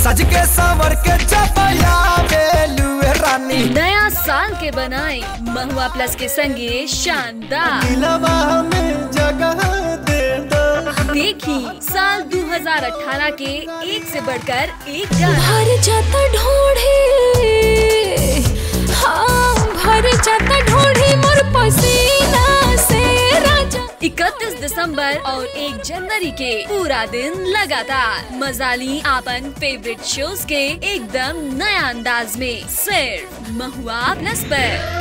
सज के संवर के चपया बेलुए रानी नया साल के बनाई महुआ प्लस के संगे शानदार दिलवा में जगह दे दो देखी साल 2018 के एक से बढ़कर एक गाना भर जाता ढोढ़े हाँ भर जाता ढोढ़े मोर पसीना से राजा 31 दिसंबर और 1 जनवरी के पूरा दिन लगातार मजाली आपन फेवरेट शोज के एकदम नया अंदाज में सिर्फ महुआ प्लस पर